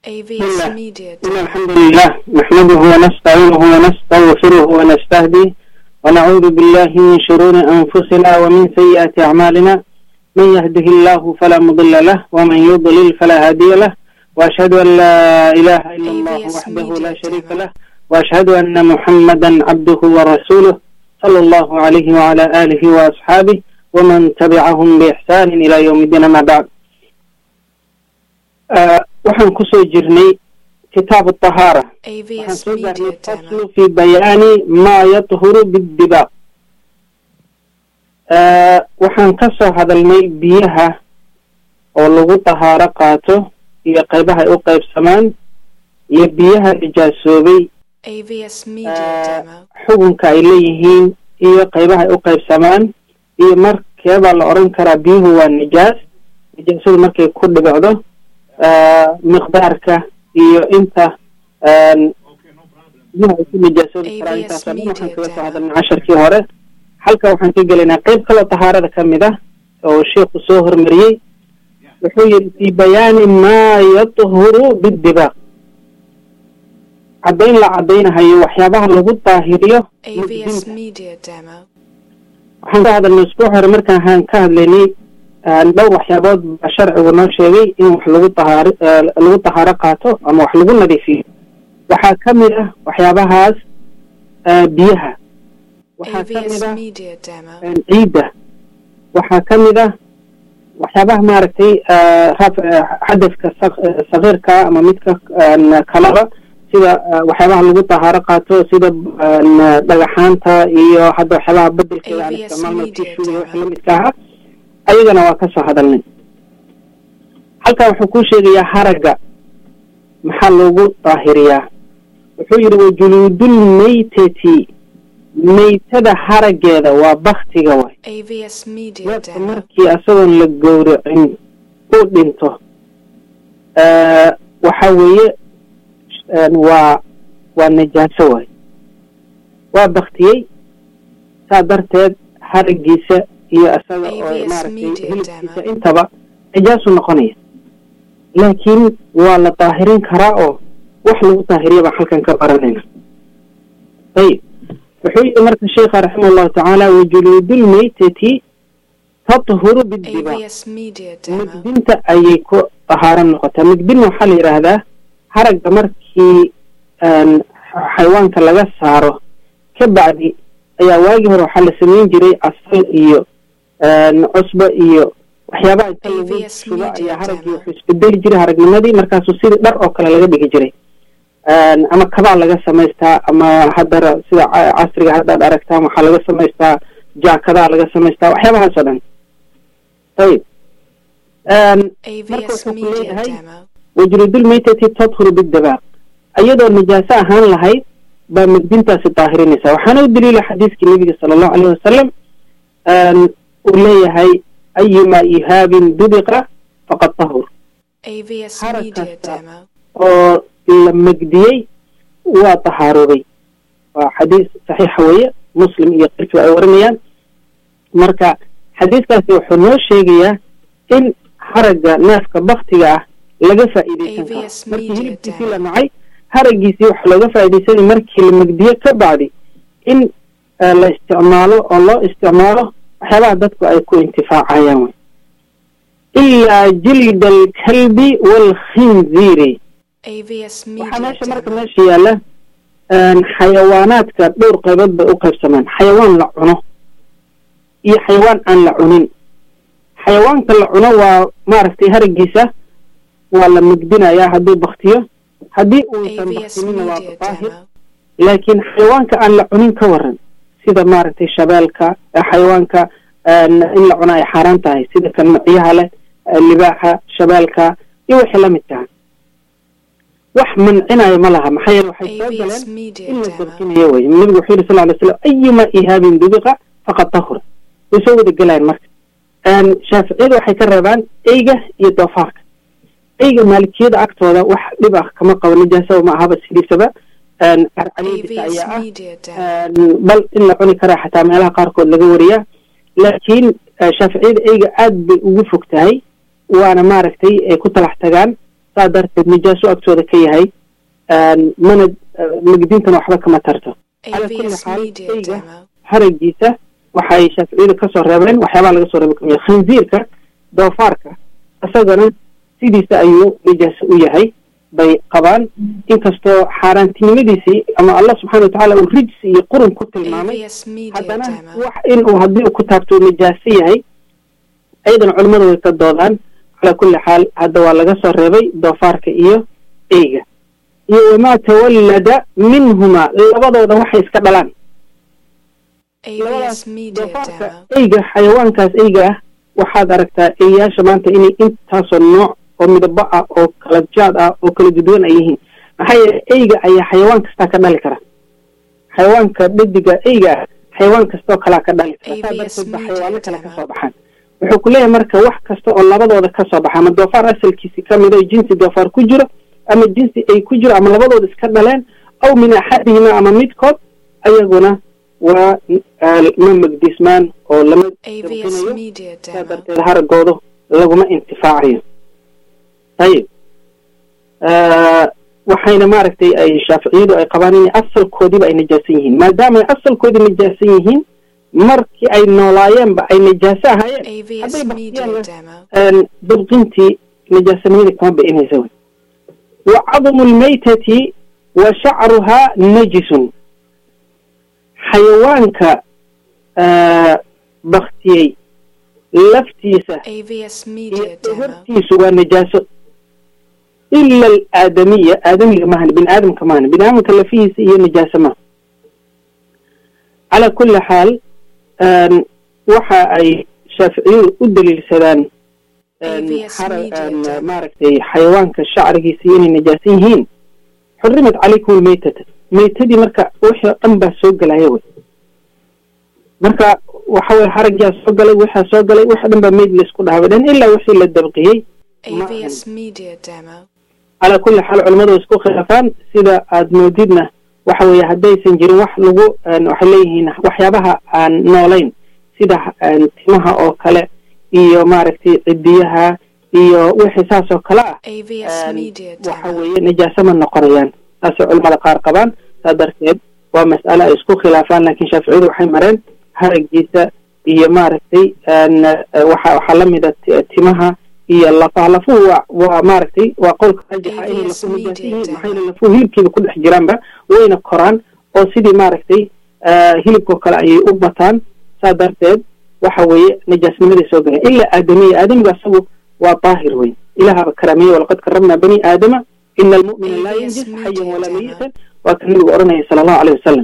AVS Bismillah. Media إن Demo. الحمد لله نحمده ونستعينه ونستغفره ونستهديه ونعوذ بالله من شرور أنفسنا ومن سيئات أعمالنا من يهده الله فلا مضل له ومن يضلل فلا هادي له وأشهد أن لا إله إلا الله AVS وحده لا Media شريك Demo. له وأشهد أن محمدا عبده ورسوله صلى الله عليه وعلى آله وأصحابه ومن تبعهم بإحسان إلى يوم الدين ما بعد آه وحن كسو جرني كتاب الطهارة waxaan AVS soo Media gaarnay Demo. faslu fi bayaani maa yadhuru bidibaaq waxaan ka soo hadalnay biyaha oo lagu tahaaro qaato iyo qaybaha ay u qaybsamaan iyo biyaha nijaasoobay AVS Media آه، Demo. xukunka ay leeyihiin iyo qaybaha ay u qaybsamaan iyo markeebaa la odhan karaa biyuhu waa nijaas nijaasadu markay ku dhibicdo آه، miqdaarka iyo inta آن، biyuhu ay ku nijaasoobi karaan AVS intaasoo dhan waxaan kaga soo Media hadalnay casharkii hore halka waxaan ka gelaynaa qayb kaloo tahaarada ka mid ah oo sheikhu soo hormariyey wuxuu yidhi fi bayaani maa yadhuru bidibaaq caddayn la caddaynahayo waxyaabaha lagu daahiriyo AVS Media Demo. waxaan ka hadalnay usbuuc hore markaan haan ka hadlaynay aan dhowr waxyaabood baa sharcigu noo sheegay in wax lagu tahaaro eh, lagu tahaaro qaato ama wax lagu nadiifiyo waxaa ka mid ah waxyaabahaas eh, biyaha waxaa ka mid AVS ah Media Demo. een, ciidda waxaa ka mid ah waxyaabaha maaragtay eh, raf- eh, xadafka sak- eh, sagiirka ama midka een, kalaba sida eh, waxyaabaha lagu tahaaro qaato sida een, dhagaxaanta iyo hadda waxyaabaha bedelkeeda aan AVS isticmaalno Media tishuga wixii Demo. la midka ahaa ayagana waa ka soo hadalnay halkan wuxuu kuu sheegayaa haragga maxaa loogu daahiriyaa wuxuu yidhi wajuluudul maytati maytada haraggeeda waa baktiga waay AVS Media neefka Demo. markii asagoon la gowracin uu dhinto eh, waxa weeye een, waa waa najaaso waay waa baktiyey saa darteed haraggiisa iyo asaga oo AVS maaragtay Media hilibkiisa Demo. intaba najaasu noqonaya laakiin waa la daahirin karaa oo wax lagu daahiriya baan halkan ka baranayna ayib wuxuu yidhi marka sheikha raximah allahu tacaala wajuluudul maytati tathuru bidibaaq AVS Media Demo. migdinta ayay ku tahaaro noqotaa migdin waxaa la yidhaahdaa haragga markii een, xayawaanka laga saaro ka bacdi ayaa waagii hore waxaa la samayn jiray asal iyo een, cusbo iyo waxyaabaha inta lagu AVS shubo Media ayaa haraggii Demo. wuxuu isbedeli jiray haragnimadii markaasuu sidii dhar oo kale laga dhigi jiray een, ama kabaa laga samaystaa ama haddara sida ca- casriga haddaad aragtaan waxaa laga samaystaa jaakadaa laga samaystaa waxyaabahaas oo dhan ayib een, marka AVS wuxuu ku Media leeyahay Demo. wajrudul maytati tadhuru bidabaaq iyadoo najaaso ahaan lahayd baa migdintaasi daahirinaysa waxaana u daliila xadiiskii nebiga sala allahu alayhi wasalam een, uu leeyahay ayuma ihaabin dubiqa faqad tahur AVS Harag Media kasta. Demo. oo la megdiyey waa tahaaroobay waa xadiis saxiixa weeye muslim iyo qirkiba ay warinayaan marka xadiiskaasi wuxuu noo sheegayaa in haragga neefka baktiga ah laga faa'iidaysan karo AVS markii Media hilibkiisii Demo. la nacay haraggiisii waxa looga faa'iidaysanay markii la megdiyo ka bacdi in eh, la isticmaalo oo loo isticmaalo waxyaabaha dadku ay ku intifaacayaan wey ilaa jilda alkalbi waalkhinziiri AVS waxaa Media meesha marka Demo. meesha yaalla een, xayawaanaadka dhowr qaybood bay u qaybsamaan xayawaan la cuno iyo xayawaan aan la cunin xayawaanka la cuno waa maaragtay haraggiisa waa la migdinayaa hadduu baktiyo haddii uusan AVS baktinina waa Media daahir Demo. laakiin xayawaanka aan la cunin ka waran sida maaragtay shabeelka eh, xayawaanka een, in la cuno ay xaaraan tahay sida kan macyaha leh eh, libaaxa shabeelka iyo wixii la midka wax mancinaya ma laha maxaa yeele waxay soo AVS galeen Media in la Demo. dabkinayo wey nabigu wuxuu yihi sal ly slam ayuma ihaabin dubiqa faqad tahura way soo wada gelayaan marka een, shaaficiyadu waxay ka reebaan eyga iyo doofaarka eyga maalikiyada agtooda wax dhib ah kama qabo nijaasaba ma ahaba sidiisaba een, carcaliidisa AVS ayaa ah Media Demo. een, bal in la cuni karaa xataa meelaha qaarkood laga wariyaa laakiin eh, shaaficiyada eyga aad bay ugu fog tahay waana maaragtay ay ku talax tagaan saa darteed nijaaso agtooda ka yahay mana magdintana waxba kama tarto calaa kulli AVS xaal Media eyga Demo. haragiisa waxay shaaficiyadu kasoo reebeen waxyaabaha laga soo reebay kamid ah khinziirka doofaarka isagana sidiisa ayuu nijaaso u yahay bay qabaan inkastoo xaaraantinimadiisii ama allah subxaana watacaala uu rijsi iyo qurun ku tilmaamay AVS Media haddana Demo. wax inuu haddii uu ku taabto uu nijaaso yahay ayadana culimmadu way ka doodaan calaa kulli xaal hadda waa laga soo reebay doofaarka iyo eyga iyo wamaa tawallada minhuma labadooda waxay iska dhalaan AVS Media doofaarka Demo. eyga xayawaankaas eyga ah waxaad aragtaa eeyaasha maanta inay intaasoo nooc oo midabo ah oo kala jaad ah oo kala gudwan ay yihiin maxaa yeelay eyga ayaa xayawaan kastaa ka dhali kara xayawaanka dhediga eyga ah xayawaan kastoo kalaa ka dhali kara saa AVS darteed ba Media xayawaano kale Demo. kasoo baxaan wuxuu ku leeyahay marka wax kasta oo labadooda kasoo baxa ama doofaar asalkiisi ka mid oo jinsi doofaar ku jiro ama jinsi ay ku jiro ama labadooda iska dhaleen aw min axadihima ama midkood ayaguna waa ah, ma magdismaan oo lama AVS dabqinayo Media saa Demo. darteed haragoodu laguma intifaacayo ayib waxayna maaragtay ay shaaficiyadu ay qabaan inay asalkoodiiba ay najaasan yihiin maadaama ay asalkoodii najaasan yihiin markii ay noolaayeenba ay najaaso ahaayeen AVS hadday Media baktiyaan Demo. dabqintii najaasanimada kama bi'inaysa wey wa cadmu lmaytati wa shacruhaa najisun xayawaanka ah, baktiyey laftiisa AVS iyo Media Demo. hortiisu waa najaaso ila alaadamiya aadamiga maahan bini aadamka maahan bini aadamka lafihiisa iyo najaaso maaha calaa kulli xaal een, waxa ay shaaficiyadu u daliilsadaan een, AVS xara- Media een, Demo. maaragtay xayawaanka shacrigiisa iyo inay najaasan yihiin xurimat calaykum almaytata maytadii marka wixii oo dhan baa soo gelaya wey marka waxa weye haragyaa soo galay waxaa soo galay wax dhan baa meyd laysku dhahabay dhan ilaa wixii la dabqiyey AVS Media Demo. calaa kulli xaal culimmadu way isku khilaafaan sida aada moodidna waxa weeye haddaysan jirin wax lagu een, waxay leeyihiin waxyaabaha aan noolayn sida een, timaha oo kale iyo maaragtay cidiyaha iyo wixii saas oo kale ah AVS een, Media waxa Demo. weeye najaaso ma noqonayaan saasay culimmada qaar qabaan saa darteed waa mas'ale ay isku khilaafaan laakiin shaaficiyadu waxay mareen haragiisa iyo maaragtay een, eh, waxa waxaa la mida ti- timaha iyo lafaha lafuhu waa waa maaragtay waa qolka rajaxa inay AVS lafuhu najaasan yihiin Media maxaa yeele lafuhu hilibkiiba ku dhex jiraanba wayna koraan oo sidii maaragtay eh, hilibkoo kale ayay u bataan saa darteed waxa weeye najaasnimaday soo galeen ilaa aadamiya aadamiga asagu waa daahir wey ilahaba karaamiyey walaqad karamnaa bani aadama ina almu'mina laa AVS yanjis Media xayan walaa Demo. mayitan waa ka nabigu odhanaya sala allahu aleyh wasalam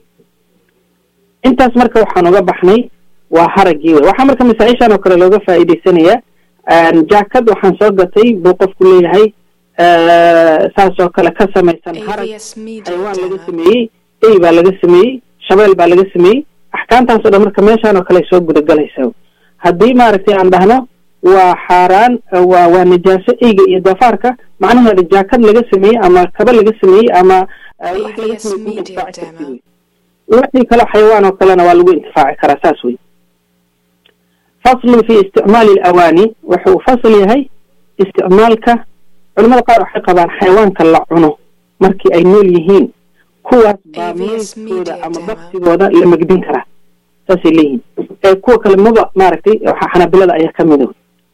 intaas marka waxaan uga baxnay waa haraggii wey waxaa marka masaa-ishan oo kale looga faa'iidaysanayaa jaakad waxaan soo gatay buu qofku leeyahay saas oo kale ka samaysan harag AVS Media xayawaan laga Demo. sameeyey ey baa laga sameeyey shabeel baa laga sameeyey axkaamtaas oo dhan marka meeshaan oo kale ay soo gudagelaysa haddii maaragtay aan dhahno waa xaaraan waa waa najaaso eyga iyo doofaarka macnaheeda jaakad laga sameeyey ama kaba laga sameeyey ama eh, wax laga AVS sameeyey kuma Media intifaaci kartid Demo. wey wixii kale xayawaan oo kalena waa lagu intifaaci karaa saas wey faslun fi isticmaali alawaani wuxuu fasl yahay isticmaalka culimada qaar waxay qabaan xayawaanka la cuno markii ay nool yihiin kuwaas baa AVS meydkooda Media ama Demo. baktigooda la megdin karaa saasay leeyihiin ee kuwa kale maba maaragtay waxa xanaabilada ayaa ka mida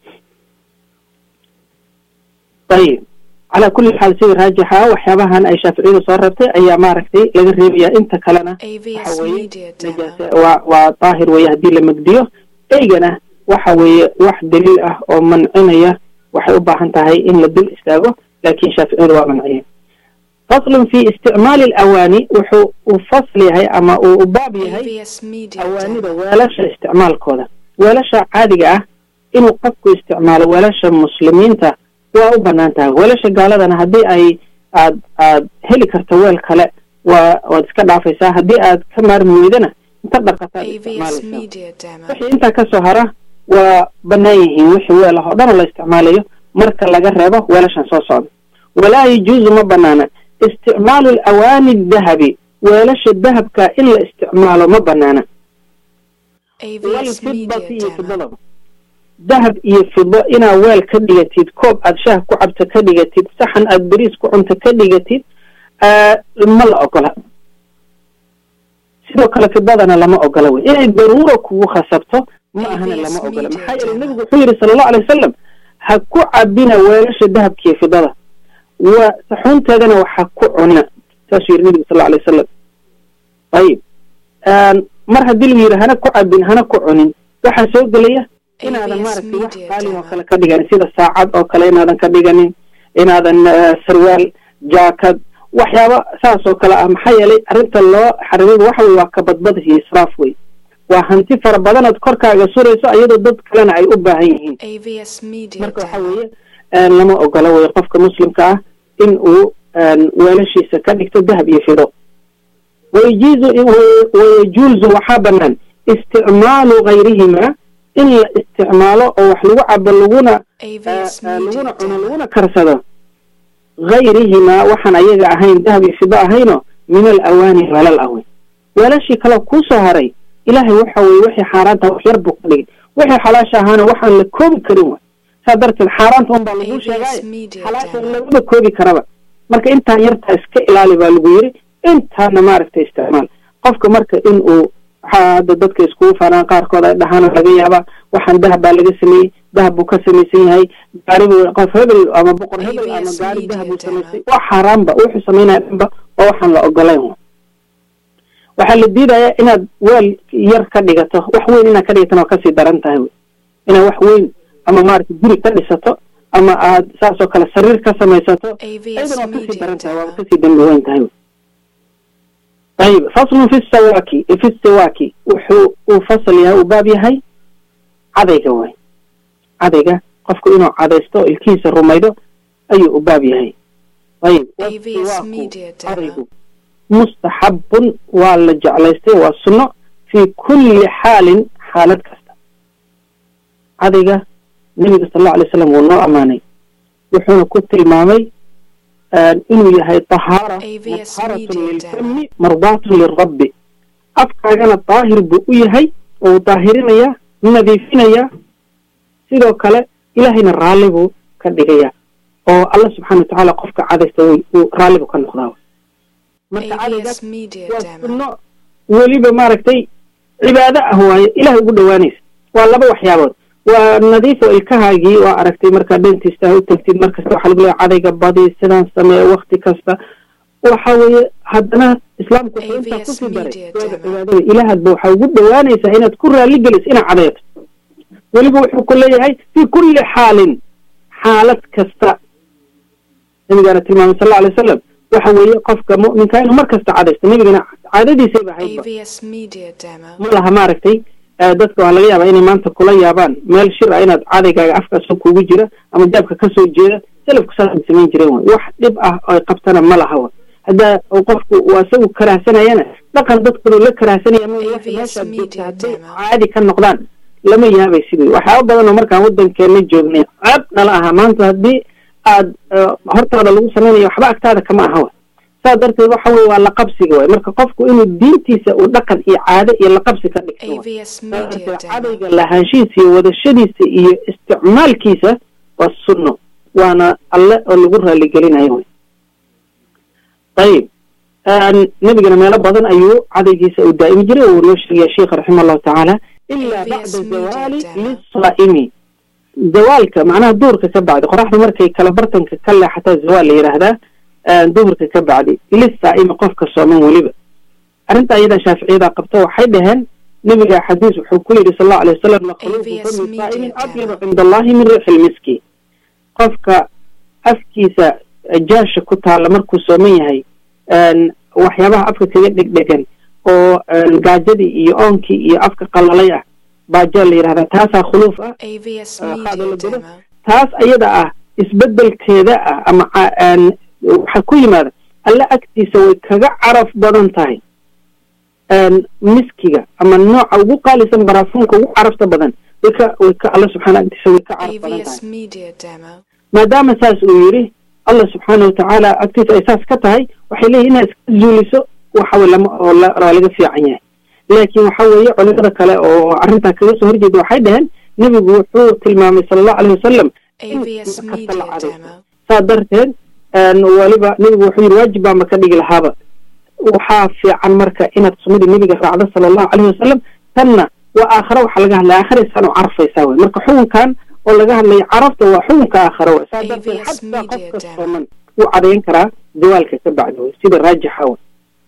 ayib calaa kulli xaal sida raajixa waxyaabahan ay shaaficiyadu soo reebtay ayaa maaragtay laga reebayaa inta kalena AVS waxa weeye Media Demo. najaase waa waa daahir weeye haddii la megdiyo eygana waxa weeye wax daliil ah oo mancinaya waxay u baahan tahay in la dul istaago laakiin shaaficiyadu waa manciyeen faslun fi isticmaali alawaani wuxuu uu fasl yahay ama uu u baab yahay AVS Media awaanida Demo. weelasha isticmaalkooda weelasha caadiga ah inuu qofku isticmaalo weelasha muslimiinta waa u banaan tahay weelasha gaaladana haddii ay aad aad heli karto weel kale waa waad iska dhaafaysaa haddii aad ka maarmi weydana inta dhaqataad AVS isticmaalaysaa Media Demo. wixii intaa kasoo hara waa banaan yihiin wixii weel ah oo dhan oo la isticmaalayo marka laga reebo weelashan soo socda walaa yajuuzu ma banaana isticmaalu alawaani dahabi weelasha dahabka in la isticmaalo ma banaana AVS Media walfidati iyo Demo. fidadaba dahab iyo fido inaad weel ka dhigatid koob aad shaah ku cabto ka dhigatid saxan aad beriis ku cunto ka dhigatid ma la ogola sidoo kale fidadana lama ogola wey inay daruura kugu khasabto ma ahana lama ogola maxaa yeelay nebigu wuxuu yidhi sala allahu alay wasalam ha ku cabina weelasha dahabkiiyo fidada waa saxuunteedana waxa ku cunina saasuu yidhi nebigu sal alay wasalam ayib mar haddii lagu yidhi hana ku cabin hana ku cunin waxaa soo gelaya inaadan maaragtay wax qaalin oo kale ka dhiganin sida saacad oo kale inaadan ka dhiganin inaadan sarwaal jaakad waxyaaba saas oo kale ah maxaa yeelay arrinta loo xarimay waxa weye waa kabadbad iyo israaf wey waa hanti fara badanood korkaaga surayso iyadoo dad kalena ay u baahan yihiin marka waxa weeye lama ogola wey qofka muslimka ah in uu weelashiisa ka dhigto dahab iyo fido wayajiizu wayajuuzu waxaa banaan isticmaalu gayrihima in la isticmaalo oo wax lagu cabo laguna laguna cuno laguna karsado gayrihima waxaan ayaga ahayn dahab iyo fido ahayno min al awaani weelal ah wey weelashii kaleo kuusoo haray ilaahay waxa weye wixii xaaraanta wax yar buu ka dhigay wixii xalaasha ahaana waxaan la koobi karin way saa darteed xaaraanta un baa lagu sheegaayo xalaasha laguma koobi karaba marka intaan yartaa iska ilaali baa lagu yiri intaana maaragtay isticmaal qofka marka in uu waxaa hadda dadka iskugu faanaan qaarkood ay dhahaana laga yaabaa waxaan dahab baa laga sameeyey dahab buu ka samaysan yahay gaaribu qof hebel ama boqor hebel ama gaari dahab buu samaysay wax xaaraanba wuxuu samaynaya dhanba oo waxaan la ogolayn waxaa la diidayaa inaad weel yar ka dhigato wax weyn inaad ka dhigatana waa kasii daran tahay wy inaad wax weyn ama maaragtay guri ka dhisato ama aad saas oo kale sariir ka samaysato ayadana waa kasii daran tahay waaba kasii dambi weyn tahay wy ayib faslun fi sawaki fi siwaki wuxuu uu fasal yahay uu baab yahay cadayga way cadayga qofku inuu cadaysto oo ilkihiisa rumaydo ayuu u baab yahay ayib cadaygu mustaxabun waa la jeclaystay waa sunno fii kulli xaalin xaalad kasta cadayga nebiga sal allau alay slam wuu noo ammaanay wuxuuna ku tilmaamay inuu yahay tahaara mutahaaratun lilfami mardaatun lirabbi afkaagana daahir buu u yahay oo uu daahirinayaa nadiifinayaa sidoo kale ilaahayna raalli buu ka dhigayaa oo alla subxana watacaala qofka cadaysta wuu raalli buu ka noqdaa marka cadaygaas waa sunno weliba maaragtay cibaado ah waaye ilahay ugu dhowaanaysa waa laba waxyaabood waa nadiifo ilkahaagii waa aragtay markaa dentista u tagtid markasta waxaa lagu leeya cadayga badi sidaan sameeye wakti kasta waxa weeye haddana islaamku wuxuu intaa kusii daray waada cibaadada ilaahadba waxaa ugu dhowaanaysaa inaad ku raalli geliso inaad cadayto weliba wuxuu ku leeyahay fii kulli xaalin xaalad kasta nabigaana tilmaamay sal alla alay wasalam waxa weeye qofka mu'minka inuu mar kasta cadaysto nebigana caadadiisayba ahaydba ma laha maaragtay dadka waxaa laga yaabaa inay maanta kula yaabaan meel shir ah inaad cadaygaaga afkaasoo kugu jira ama daabka kasoo jeeda salafku saasay samayn jireen way wax dhib ah oy qabtana ma laha wa haddaa qofku waa isagu karaahsanayana dhaqan dadkanu la karaahsanaya ma meeshaad joogta hadday caadi ka noqdaan lama yaabay sidii waxyaaba badan oo markaan waddankeena joognay ceeb nala ahaa maanta haddii aad hortaada lagu samaynayo waxba agtaada kama aha wa saas darteed waxa weye waa laqabsiga waay marka qofku inuu diintiisa uu dhaqan iyo caado iyo laqabsi ka dhigto darteed cadayga lahaanshihiisa iyo wadashadiisa iyo isticmaalkiisa waa sunno waana alle oo lagu raaligelinayo wy ayib nebigana meelo badan ayuu cadaygiisa uu daa'imi jiray uu noo sheegaya sheikha raxima allahu tacaala ilaa bacda zawaali lisaa'imi zawaalka macnaha duhurka ka bacdi qoraxda markay kala bartanka ka leexataa zawaal la yidhaahdaa duhurka ka bacdi lisaa'imi qofka sooman weliba arrinta ayadan shaaficiyada qabto waxay dhaheen nebiga xadiis wuxuu ku yidhi sal allau alay wasalam lakhluufu fami saa'imin adyabu cinda allahi min riixi lmiski qofka afkiisa jaasha ku taalla markuu sooman yahay waxyaabaha afka kaga dhegdhegan oo gaajadii iyo oonkii iyo afka qalalay ah baajaa la yidhahdaa taasaa khuluuf ah qaado la godo taas ayada ah isbedelkeeda ah ama waxaa ku yimaada alle agtiisa way kaga caraf badan tahay miskiga ama nooca ugu qaalisan baraafuunka ugu carafta badan way ka way ka alle subxaana agtiisa way ka caraf badan tahay maadaama saas uu yidhi allah subxaana watacaala agtiisa ay saas ka tahay waxay leeyihin inaad iska zuuliso waxawey lama oo waa laga fiican yahay laakiin waxa weeye culimada kale oo arrintaa kaga soo horjeeda waxay dhaheen nebigu wuxuu tilmaamay sala allahu aleyh wasalam AVS Media Demo. saa darteed weliba nebigu wuxuu yidhi waajib baa maka dhigi lahaaba waxaa fiican marka inaad sunnadii nebiga raacdo sala allahu aleyhi wasalam tanna waa aakhare waxaa laga hadlaya aakhiraysan oo carfaysaa wey marka xukunkan oo laga hadlayo carafta waa xukunka aakhare wey saa darteed AVS xataa Media qofka Demo. sooman wuu cadayn karaa zawaalka ka bacdi wey sida raajixa wey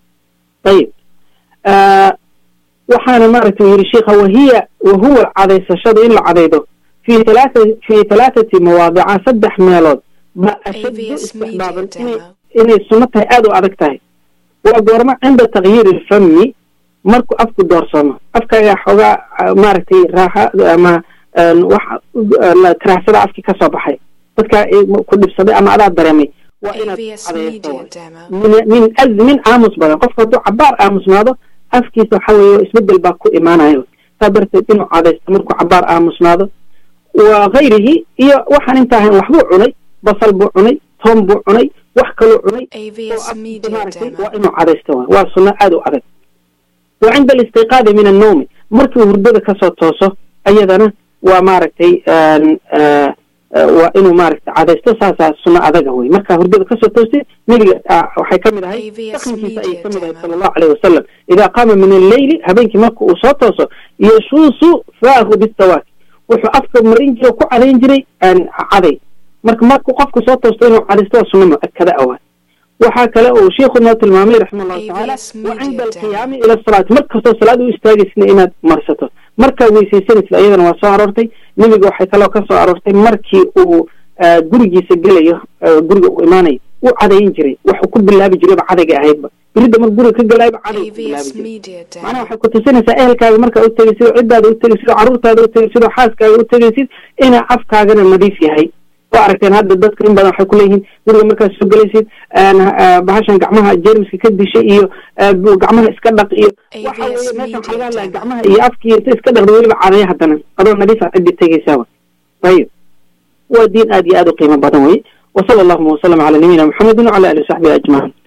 ayib آه، waxaana maaragtay yidhi sheikha wahiya wahuwa cadaysashadu in la cadaydo fi talaata fi talaathati mawaadica saddex meelood ma ashaddu AVS Media istixbaaban inay Demo. inay sunno tahay aada u adag tahay waa goormo cinda takyiiri lfami markuu afku doorsamo afkaaga xoogaa ah, maaragtay raaxa ama een, wax ah, la tiraahsada afkii ka soo baxay dadkaa ay ku dhibsaday ama adaa dareemay waa inaad AVS cadayso Media wey. Demo. min min azmin aamus badan qofka hadduu cabaar aamusnaado afkiisa waxa weeye isbedel baa ku imaanayo saa darteed inuu cadaysto markuu cabaar aamusnaado wa gayrihi iyo waxaan inta ahayn waxbuu cunay basal buu cunay toon buu cunay wax kaluu cunay oo AVS afkiisa Media maaragtay Demo. waa inuu cadaysto waay. waa sunno aada u adag wa cinda alistiqaadi min annawmi markii uu hurdada kasoo tooso ayadana waa maaragtay een, eh, eh, waa inuu maaragtay cadaysto saasaa sunno adaga wey markaa hurdada kasoo toostay nebiga ah, waxay ka mid ahay AVS dhaqankiisa ayay Media ka mid ahay Demo. sala allahu aleyhi wasalam idaa qaama min alleyli habeenkii marka uu soo tooso yashuusu faahu bisawaak wuxuu afka marin jiray oo ku cadayn jiray een, caday marka markuu qofku soo toosto inuu cadaysto waa sunno mu-akada awa waxaa kale uu sheikhu noo tilmaamay raxima allahu tacaala AVS wa cinda Media alqiyaami ila asalaati mar kastoo salaad u istaagaysna inaad marsato markaa weysaysanaysid ayadana waa soo aroortay nebiga waxay kaloo ka soo aroortay markii uu ah, gurigiisa gelayo ah, guriga uu imaanayo wuu cadayin jiray waxuu ku bilaabi jirayba cadayga ahaydba biridda mar guriga ka galayba caday ku bilaabi AVS jiray Media macnaha Demo. waxay ku tusinaysaa ehelkaaga markaa u tegaysid oo ciddaada u tegaysid oo carruurtaada u tegaysid oo xaaskaaga u tegaysid inaa afkaagana nadiif yahay oo aragteen hadda dadka in badan waxay kuleeyihiin guriga markaad soo gelaysid een, ah, bahashan gacmaha jeermiska ka dishay iyo ah, bu- gacmaha iska dhaq iyo waxa AVS weeye meeshan waxaa laga hadlaya Media gacmaha iyo afkii inta iska dhaqda weliba cadaya haddana adoo nadiifa ciddi tegaysaaba ayib waa diin aad iyo aad u qiimo badan wey wasala allahuma wasalam cala nabiyina muxamedin wacala alihi wasaxbihi ajmaciin